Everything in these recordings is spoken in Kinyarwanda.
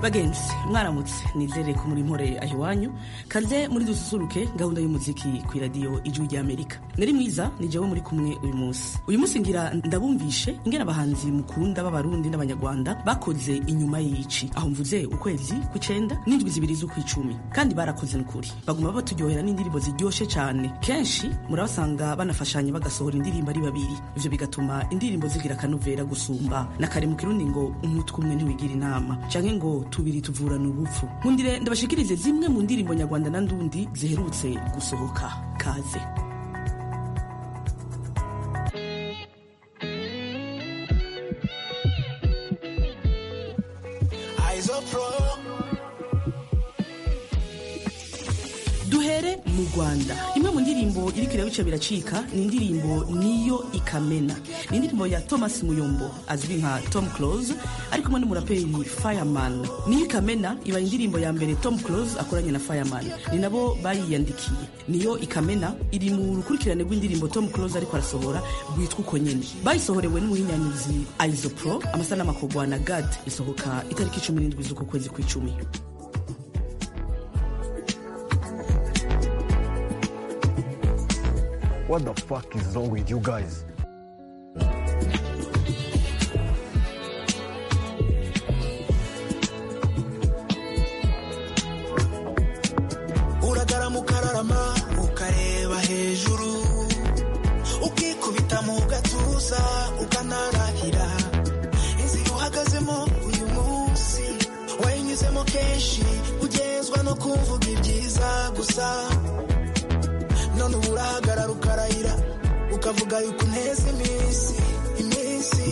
bagenzi mwaramutse nizere ko muri mpore aho iwanyu kaze muri dususuruke gahunda y'umuziki ku iradiyo igihugu ry'amerika nari mwiza ni jyewe muri kumwe uyu munsi uyu munsi ngira ndabumvishe ingena abahanzi mukunda b'abarundi n'abanyarwanda bakoze inyuma y'ici aho mvuze ukwezi ku cyenda n'indwi zibiri z'ukwicumi kandi barakoze n'ukuri baguma baturyohera n'indirimbo ziryoshye cyane kenshi murabasanga banafashanya bagasohora indirimbo ari babiri ibyo bigatuma indirimbo zigira akanuvera gusumba na kare mu kirundi ngo umutwe umwe ntiwigira inama cyangwa ngo tubiri tuvurana ubupfu nkundire ndabashikirize zimwe mu ndirimbo nyarwanda na ndundi ziherutse gusohoka kaze duhere mu rwanda imwe mu ndirimbo iri ku irabica biracika ni indirimbo niyo ikamena ni indirimbo ya thomas muyombo azwi nka tom close ari kumwe n'umuraperi fireman niyo ikamena iba indirimbo ya mbere tom close akoranye na fireman ni nabo bayiyandikiye niyo ikamena iri mu rukurikirane rw'indirimbo tom close ariko arasohora rwitwa uko nyine bayisohorewe n'umuhinyanyuzi isopro amasan'amakogwa na gad isohoka itariki cumi n'indwi z'uku kwezi kw'icumi What the fuck is wrong with you guys? uragaramu ukararama ukareba hejuru ukikubita mu gatuza ukanarahira inzira uhagazemo uyu munsi wayinyuzemo kenshi ugenzwa no kumvuga ibyiza gusa none ubu urahagarara ukarahira ukavuga yuko uneza iminsi iminsi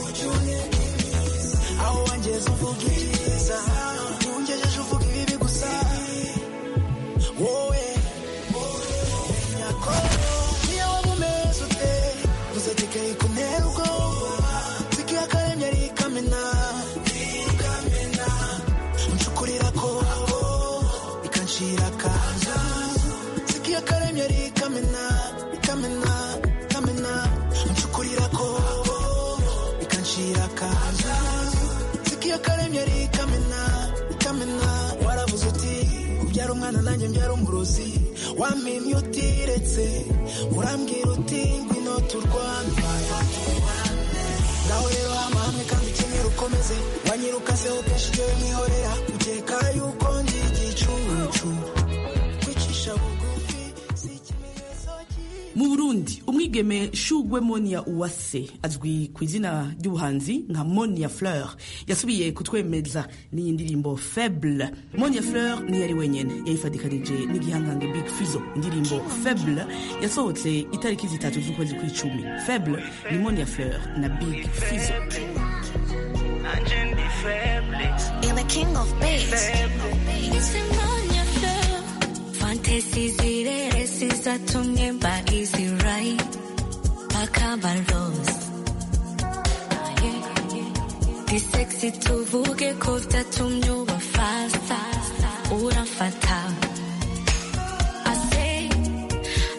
ujye uneka iminsi aho wangeze uvuga ibyiza ungejeje uvuga ibibi gusa wowe menya ko niyo waba umeze ute gusa kikayi kuntera ubwoba zikiya akaremye ari ikamena ikamena uncukurira ko ikancira akaza zikiya akaremye ari ikamena ikamena ikamena uncukurira ko ikancira akaza zikiya akaremye ari ikamena ikamena waravuze uti ubyara umwana nanjye mbyara umurozi wampimye utiretse urambwira uti ngwino turwane ngaho rero hama hamwe kandi ukenyera ukomeze wanyirukaseho kenshi jyewe mwihorera ukeka yuko ndi igicucu kwicisha bugufi si ikimenyetso cyiza mu burundi umwigeme shugwe monia uwase azwi ku izina ry'ubuhanzi nka monia fleur yasubiye kutwemeza n'iyi ndirimbo faible monia fleur niyo ari wenyene yayifatikanije n'igihangange big fizo indirimbo faible yasohotse itariki zitatu z'ukwezi kw'icumi faible ni monia fleur na big fizo You're the king of beats. Fantasy zirere sizatumye mbagizirayi bakaba lost disexi tuvuge ko vyatumye uba fasta uramfata I say,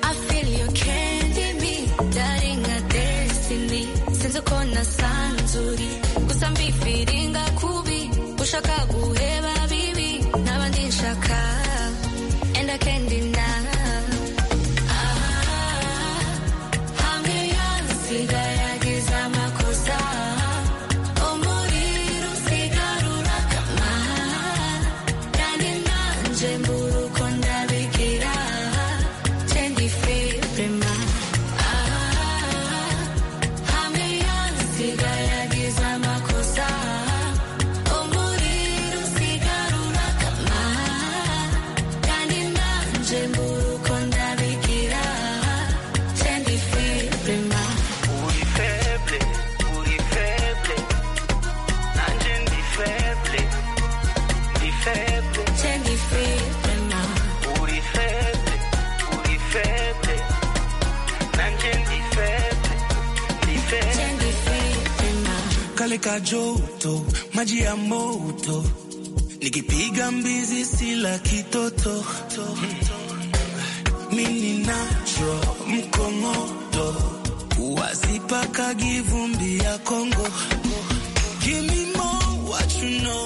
I feel you candy me darling nka destiny sinzi uko nasanzuri gusa mbifiringa kubi ushaka guheba bibi n'abandi nshaka and I can't deny ah, hamwe yansiga yagize amakosa umuriro usigarura kama kandi nanje mbura uko ndabigira cendi febrema hamwe yansiga yagize amakosa umuriro usigarura kama kandi nanje mbura uko ndabigira cendi febrema uri feble uri feble nanjye ndi feble ndi feble cendi febrema uri feble uri feble nanjye ndi feble ndi feble cendi febrema kale kajoto maji ya moto nikipiga mbizi sila kitoto mini nacho mkongoto wasipaka givumbi ya kongo Give me more what you know.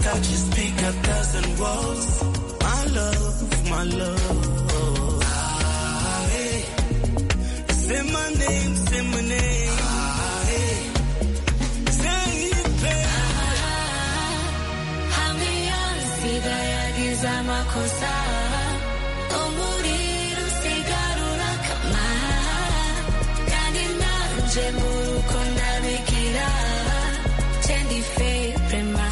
I just pick a thousand walls. My love, my love. Ah, hey. Say my name, say my name. Ah, hey. Say it, babe. hamiyasiga yagize amakosa umuriro usigarura kama kandi nanje mu rukundo abikira cendi feprema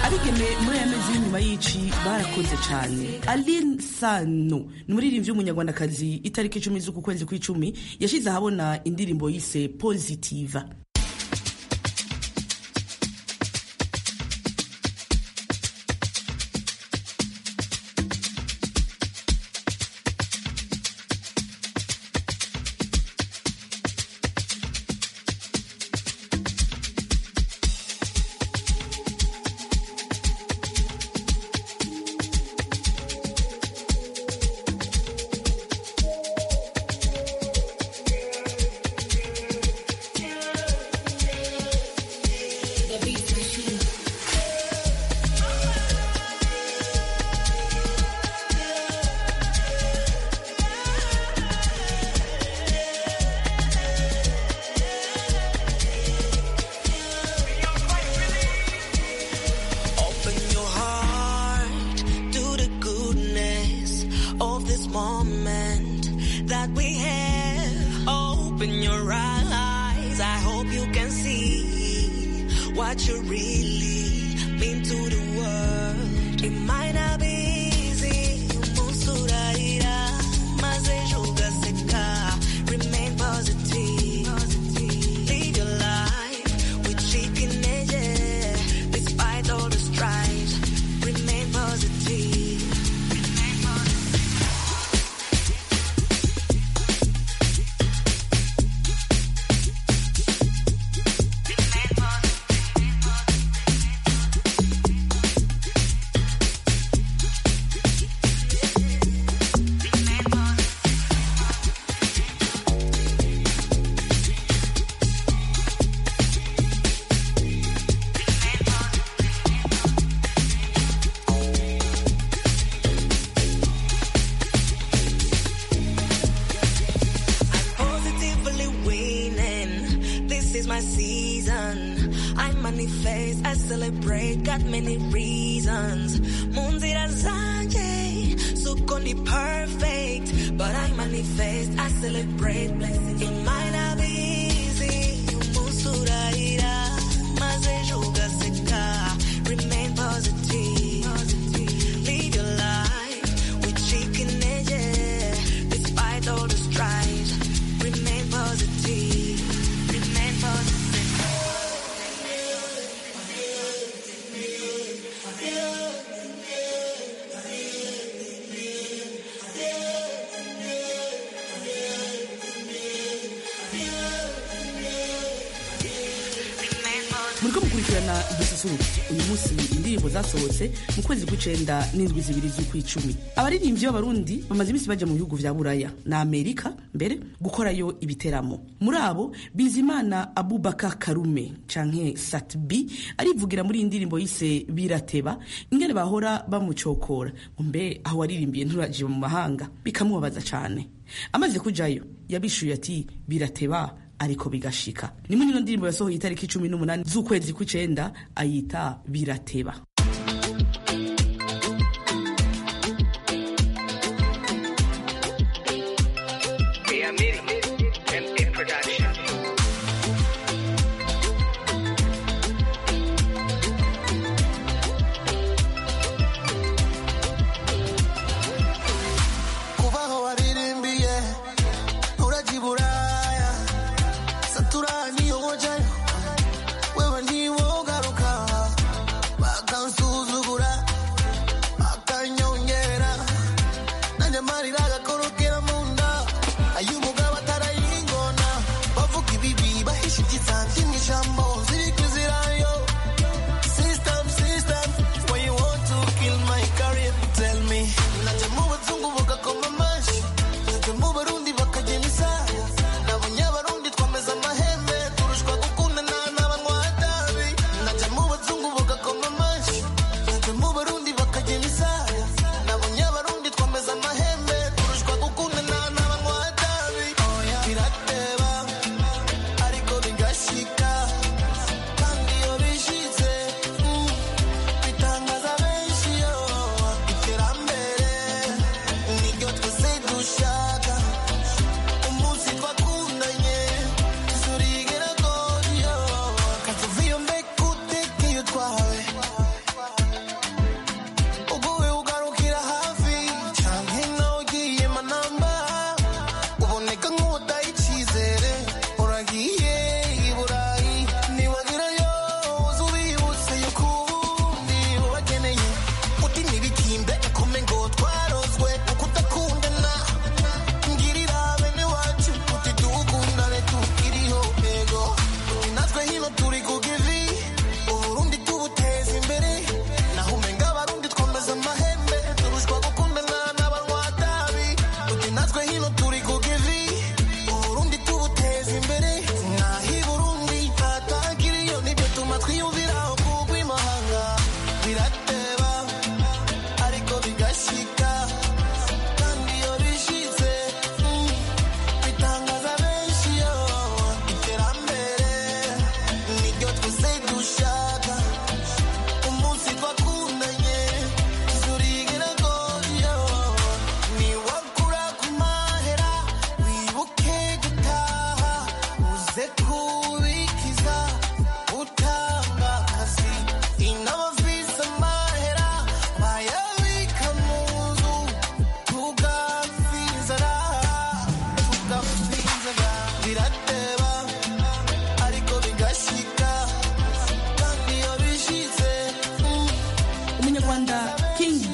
abigeme muri aya mezi y'inyuma y'ici barakunze cyane aline sano ni umuririmbyi w'umunyarwandakazi itariki icumi z'uku kwezi kw'icumi yashyize ahabona indirimbo yise pozitiva Open your heart to the goodness of this moment that we have. Open your eyes. I hope you can see what you really mean to the world. It might not be easy. Umusuraira, maze ugaseka. Remain positive. Live your life with chicken edges. Despite all the strife, remain positive. Remain positive. positively winning. This is my season. I manifest, I celebrate, got many reasons. Munzira zanje, sukondi perfect. But I manifest, I celebrate blessings. It might not be easy, umusuraira, maze ugaseka. Remain positive. Live your life with chicken edges. Despite all the strife, remain positive. Remain positive. Remain positive. muriko mukurikirana dususuruke uyu munsi indirimbo zasohotse mu kwezi kw'icenda n'indwi zibiri z'ukw'icumi abaririmbyi b'abarundi bamaze iminsi bajya mu bihugu vya buraya na amerika mbere gukorayo ibiteramo muri abo bizimana abubaka karume canke satbi arivugira muri iyi ndirimbo yise birateba ingene bahora bamucokora ngo mbe aho waririmbiye nturaje mu mahanga bikamubabaza cane amaze kujayo yabishuye ati birateba ariko bigashika nimwe nino ndirimbo yasohoye itariki icumi n'umunani z'ukwezi kw'icenda ayita birateba kubaho waririmbiye urajya i buraya saturani yo wajayo wewe ntiwogaruka bagabo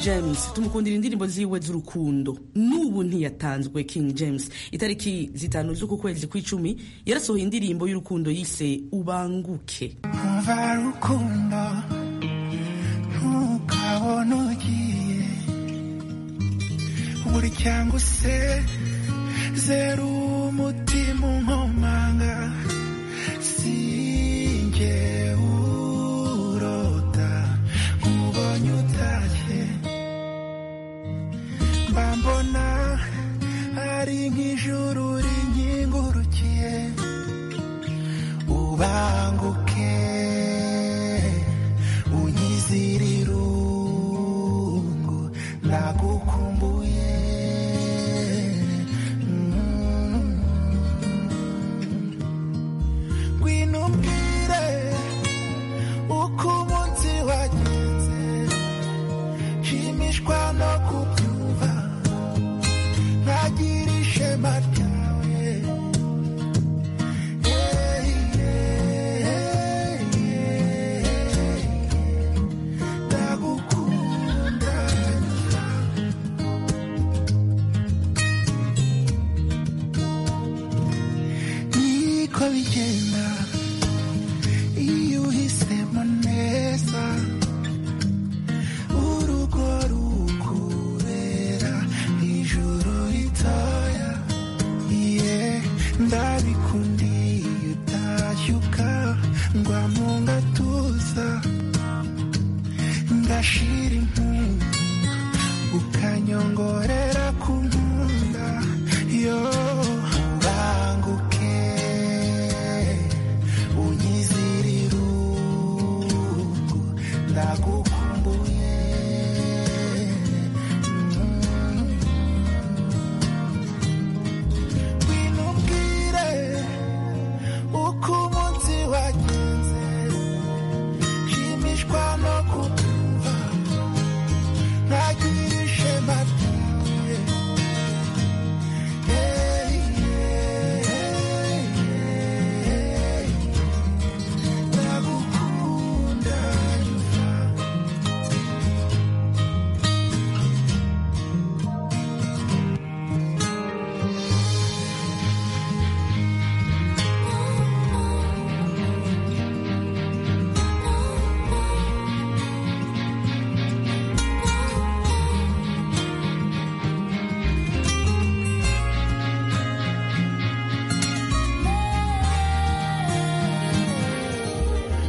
James tumukundira indirimbo ziwe z'urukundo n'ubu ntiyatanzwe King James itariki zitanu z'uku kwezi kw'icumi yarasohoye indirimbo y'urukundo yise ubanguke umva rukundo ntukabona ugiye burya se zera umutima unkomanga sinjye urota nkubonye utashye mba mbona ari nk'ijuru rinkingurukiye ubanguke unyizire irungu ndagukumbuye Mm. ngwino umbwire uko umunsi wagenze nshimishwa no kubyumva ntagira ishema ryawe Hey, hey, hey. ndagukunda niko bigenda iyo uhisemo neza urugo rukubera ijuru ritoya iye ndabikundiye utashyuka ngwa mu gatuza ndashira impundu ukanyongorera ku nkunda yo ubanguke unyizire irungu ndagukumbuye Mm. ngwino umbwire uko umunsi wagenze nshimishwa no kukumva ntagira ishema ryawe Hey, hey, hey, hey. ndagukunda nyuma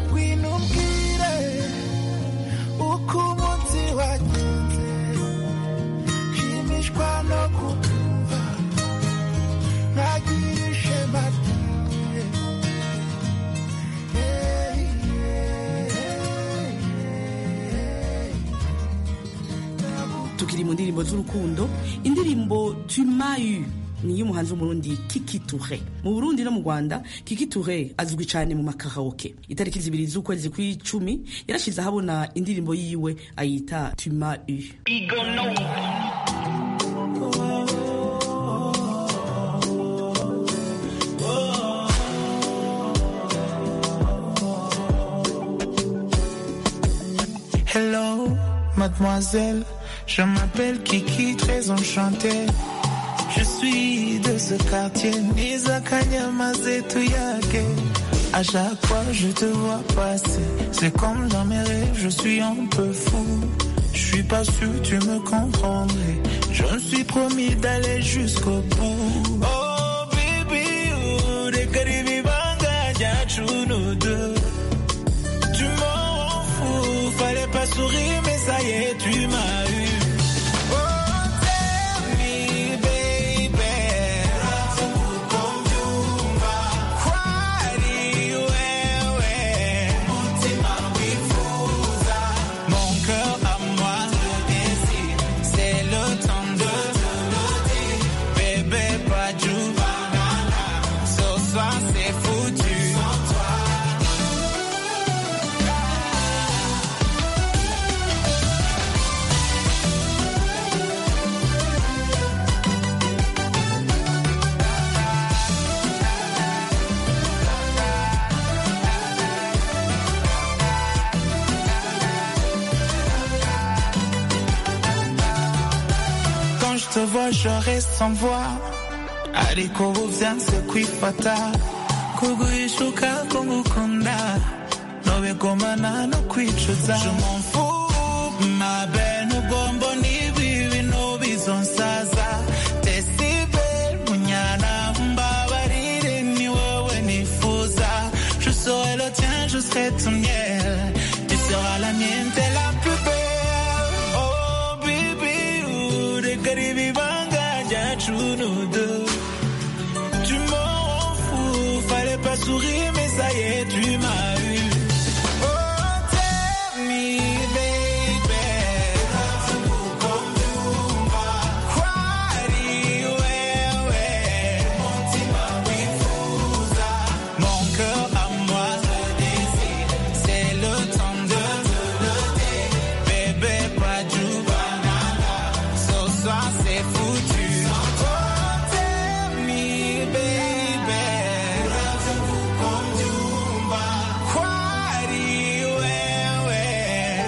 ngwino umbwire uko umunsi wagenze nshimishwa no kukumva ntagira ishema ryawe Hey, hey, hey, tukiri mu ndirimbo z'urukundo indirimbo tumayu ni y'umuhanzi w'umurundi Kiki Toure mu Burundi no mu Rwanda Kiki Toure azwi cyane mu makaraoke itariki zibiri z'ukwezi kw'icumi yarashize ahabona indirimbo yiwe ayita Tumayu Hello, mademoiselle, je m'appelle Kiki, très enchanté. Je suis de ce quartier, Nizakanyamazetouyake. À chaque fois, je te vois passer. C'est comme dans mes rêves, je suis un peu fou. Je suis pas sûr, tu me comprendrais. Je me suis promis d'aller jusqu'au bout. Oh, baby, oh, rekaribibanga, jachuno deux. Tu m'en fous, fallait pas sourire, mais ça y est, tu m'as eu. Oh, tell me, baby. Kwani wewe. Mon cœur à moi, c'est le temps de Bébé, pas du banana. Ce soir, te vois, je reste sans voix. Aliko uzanze kwifata kuguyishuka kugukunda nobekomana no kwicuza je m'en fous ma belle n'ubwombo n'ibi bintu bizonsaza tesibe munyana mbabarire ni wowe nifuza je serai le tien je serai ton miel tu seras la mienne t'es la plus belle oh baby reka ribi banga ryacu nous deux tu m'en fous fallait pas sourire mais ça y est tu m'as eu oh tell me baby Kwari wewe Mon cœur à moi C'est le temps de Bébé pas du banana Ce soir c'est foutu Oh tell me baby Kwari wewe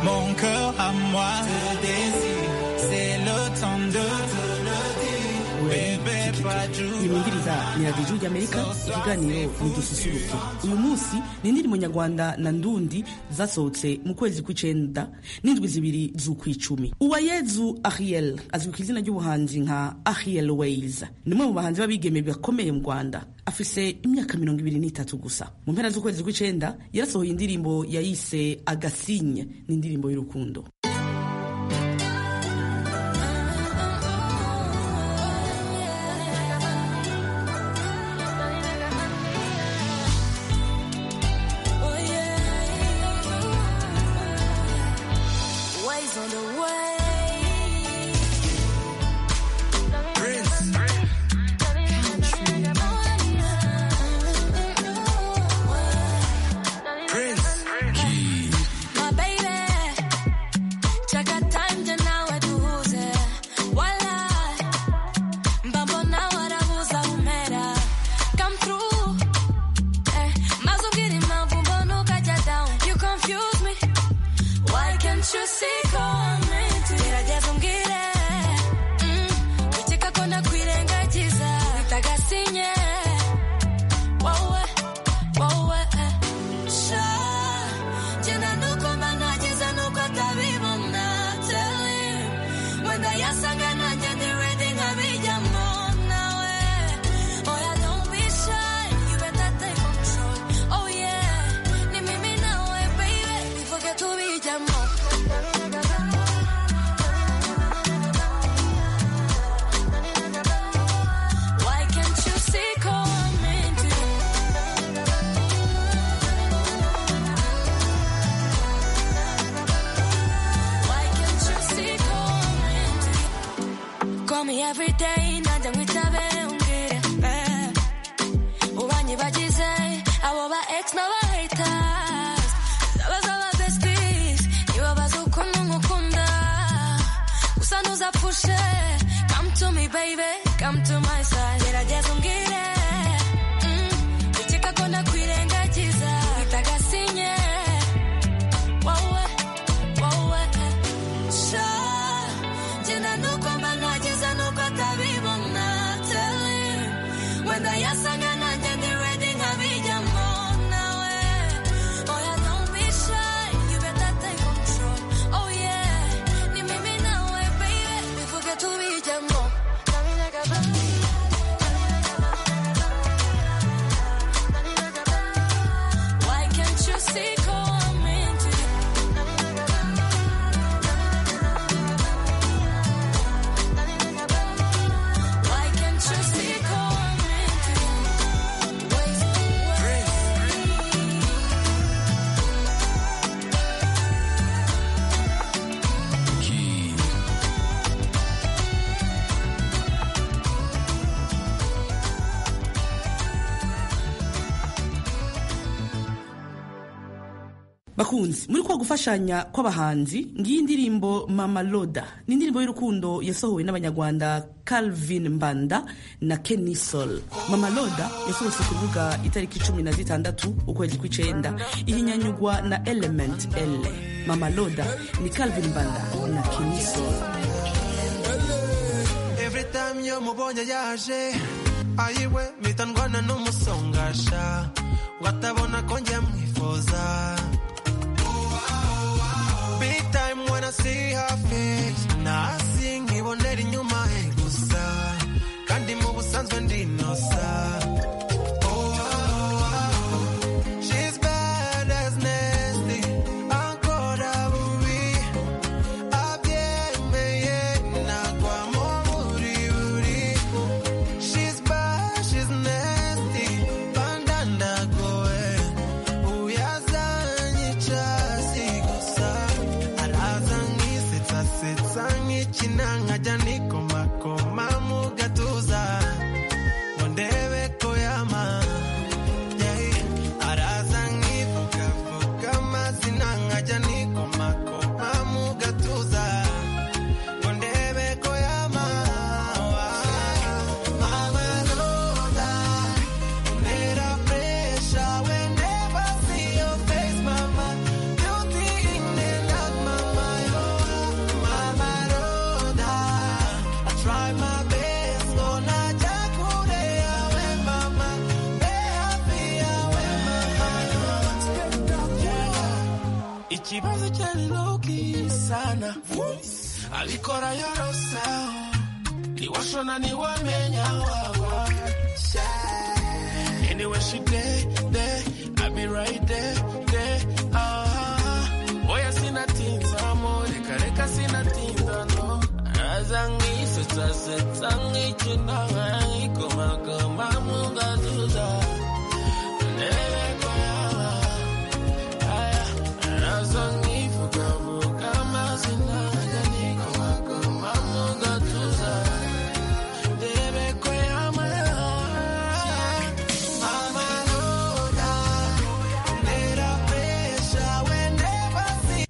mon cœur à moi te désire, c'est le temps de te le dire. Bébé, pas du imumbiriza ni radiyo ry'amerika ikiganiro ni dususuruke uyu munsi ni indirimbo nyarwanda na ndundi zasohotse mu kwezi kw'icenda n'indwi zibiri z'ukw'icumi uwayezu ariel azwi ku izina ry'ubuhanzi nka ariel ways ni umwe mu bahanzi b'abigeme bakomeye mu rwanda afise imyaka mirongo ibiri n'itatu gusa mu mpera z'ukwezi kw'icenda yarasohoye indirimbo yayise agasinye ni indirimbo y'urukundo Ways on the way. Prince, Prince, My baby, chaka time jana waduhuze wala mbambona warabuza umera come through eh, mazungiri mavumbono kaja down you confuse me why can't you see coming geragezungire mm, wicheka kona kwirengagiza bitagasinye wowe wowe eh. sha jena nuko managize nuko atabibona teli wenda yasaga nanjye ndi ready nkabijyamo nawe oya don't be shy you better take control oh yeah ni mimi nawe baby bivuge tubijyamo Why can't you see coming to you? Why can't you see coming to you? Call me every day, najya nkwitabe umbwire eh. ubanyibagize abo ba ex n'aba haters abaza ba besties nibo bazi ukuntu nkukunda gusa ntuzapfushe come to me baby come to my side gerageza umbwire Mm, ukeka ko ndakwirengagiza bitagasinye wowe wowe sha jyenda nuko mbanagiza nuko atabibona teli wenda yasaga nanjye ndi ready nkabijyamo nawe oya don't be shy you better take control oh yeah ni mimi nawe baby bivuge tubijyamo bakunzi muri kwa gufashanya kw'abahanzi ngiyi indirimbo mama loda ni indirimbo y'urukundo yasohowe n'abanyarwanda calvin mbanda na kenny sol mama loda yasohotse ku rubuga itariki cumi na zitandatu ukwezi kw'icenda ihinyanyugwa na element l mama loda ni calvin mbanda na kenny sol every time iyo mubonye yaje ayiwe mpita ndwana n'umusongasha ngo atabona ko njya mwifuza big time when I see her face nasi nkibonera inyuma he gusa kandi mu busanzwe ndi inosa Oh, oh, oh. She's bad as nasty, ankora bubi abyemeye nagwa mu buriburi she's bad she's nasty bandandagowe uyazanyica sigusa araza nkisetsasetsa nkikina nkajya nikomakoma mu gatuza ngo ndebe ko yama Yeah. araza nkivugavuga amazina nkajya nikomakoma mu gatuza Ondebeko yama, mama loda. Under pressure, whenever I see your face, mama, beauty in the dark, mama, mama loda. I try my best, gonna jack away, mama, be happy, away, mama. Ikibazo cyari loki sana alikora yorose niwashona niwamenya wawa anywhere she dey dey i be right there there ah oya sinatinza mo reka reka sinatinza no aza ngisetsasetsa nkikina nkikomakoma mu gatuza ndebeko yawa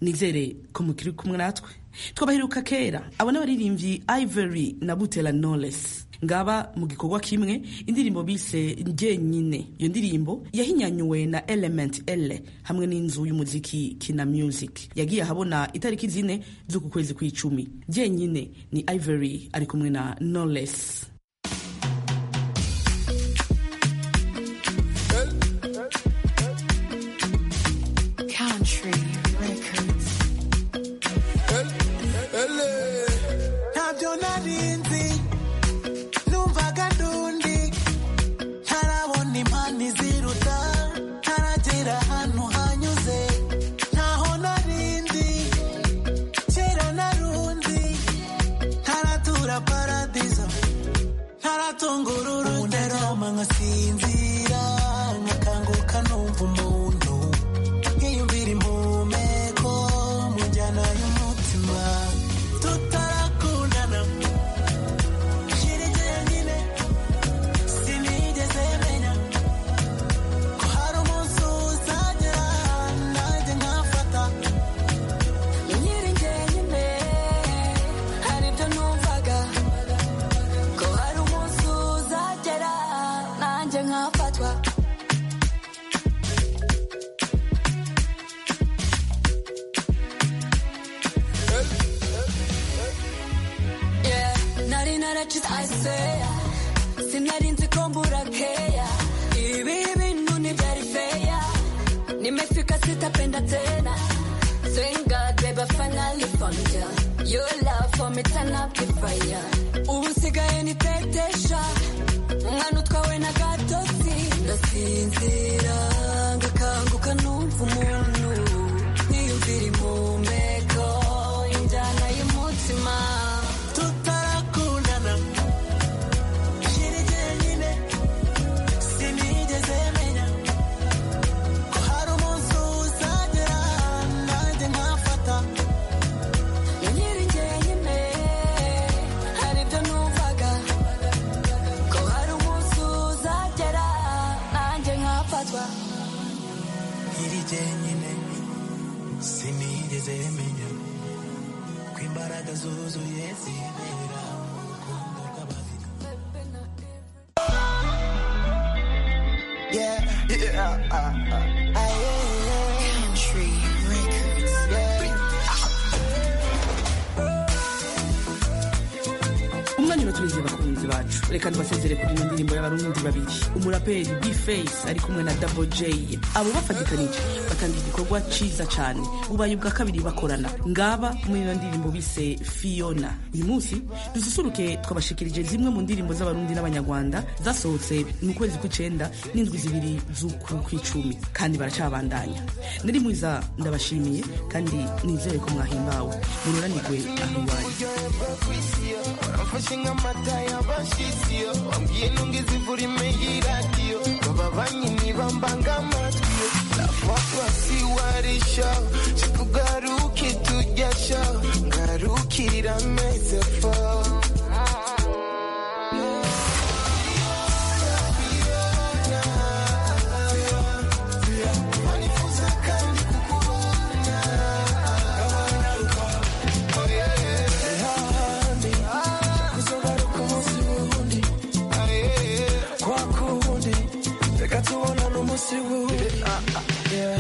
nizere ko mukiri kumwe natwe twabaheruka kera abo n'abaririmbyi ivory na butera knowless ngaba mu gikorwa kimwe indirimbo bise njyenyine iyo ndirimbo yahinyanyuwe na element l hamwe n'inzu y'umuziki kina music yagiye ahabona itariki zine z'uku kwezi kw'icumi njyenyine ni ivory ari kumwe na knowless Country Records. ntabyo narinzi numvaga ndundi ntarabona impano iziruta ntaragera ahantu hanyuze ntaho narindi kera narunzi ntaratura paradizo ntaratunga uru ruteroma nkasinzira nkakanguka numva umuntu nkiyumvira impumeko mu njyana y'umutima tutarakundana shira njyenyine sinigeze menya ko hari umunsi uzagera nanjye nkafata Nyiri njyenyine, hari ibyo numvaga, ko hari umunsi uzagera, nanjye nkafatwa. Yeah, nari naracize aseya, sinari nzi ko mbura keya. Ibi bintu ntibyari feya, nimefika sitapenda tena. Thank God, baby, I finally found ya. Your love for me turn up the fire. Ubu nsigaye nitetesha, umwana utwawe na gatosi. Ndasinzira, ngakanguka numva umuntu, niyumvira impumeko, injyana y'umutima. tutarakundana shira njyenyine sinigeze menya ko hari umunsi uzagera nanjye nkafata Nyiri njyenyine, hari ibyo numvaga, ko hari umunsi uzagera, nanjye nkafatwa. iri jyenyine uzemenya kw'imbaraga zuzuye zibera urukundo rw'abafite Yeah, yeah, uh, uh, Country records. umwanya uraturengera abakunzi bacu reka tubasezere kuri ino ndirimbo y'abarundi babiri umuraperi bface ari kumwe na double j abo bafatikanije batangira igikorwa cyiza cyane bubaye ubwa kabiri bakorana ngaba muri ino ndirimbo bise fiona uyu munsi dususuruke twabashikirije zimwe mu ndirimbo z'abarundi n'abanyarwanda zasohotse mu kwezi kw'icyenda n'indwi zibiri z'ukuru kw'icumi kandi baracabandanya nari mwiza ndabashimiye kandi nizere ko mwahimbawe mururanirwe aho iwanyu kwisiyo waramfashe nk'amata y'abashisiyo wambwiye ntungizivura imeye iradiyo baba banyini bambanga amatwiyo nafafasi warishaho tugaruke tujyashaho ngarukira ameze faho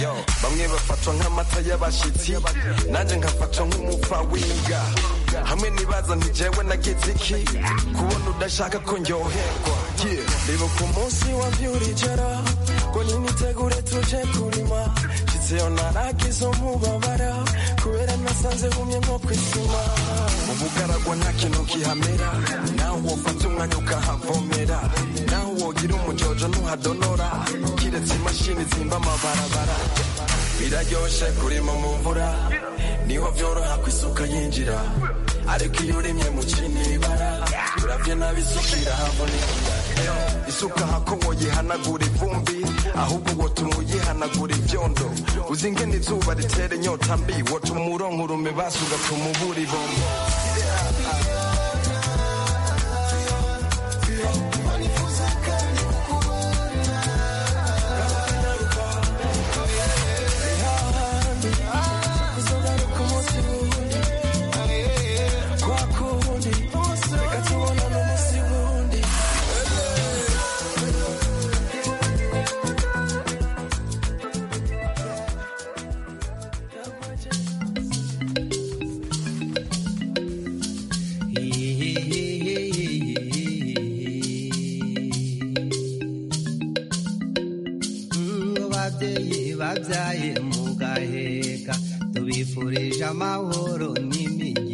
yo bamwe bafatwa nk'amata y'abashitsi nanjye nkafatwa nk'umupfa w'imbwa hamwe nibaza ntijewe nageze iki kubona udashaka ko ndyoherwa Yeah. ndibuka umunsi wabyurijoro ngo nyinitegure tuje kurima nshitseyo naragize umubabara kubera nasanze humye nko kwisima ubugaragwa nta kintu kihamera naho wofata umwanya ukahavomera naho wogira umujojo ntuhadonora kiretse imashini zimba amabarabara biraryoshe kurima mu mvura niho byoroha ko isuka yinjira ariko iyo urimye mu kinibara uravye nabi isuka irahaboneka Yo, isuka hako woyihanagura ivumbi ahubwo wotuma uyihanagura ibyondo uzi ingene izuba ritera inyota mbi wotuma uronka urume basi ugatuma ubura ibombo